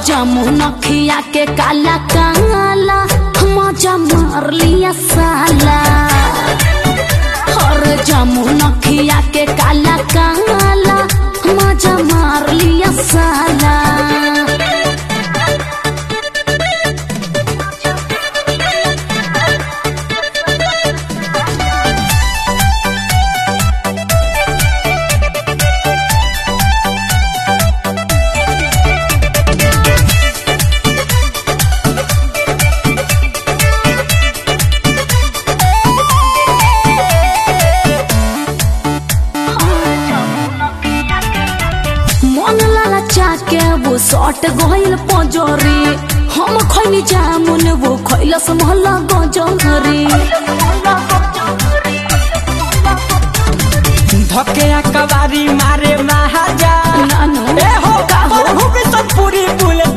जामुन खिया के काला काला मजा मार लिया साला और जामुन खिया के काला काला मजा मार लिया साला मन लाला चाके वो सट गइल पजरी हम खैनी जामुन वो खैलस महला गजरी धके कबारी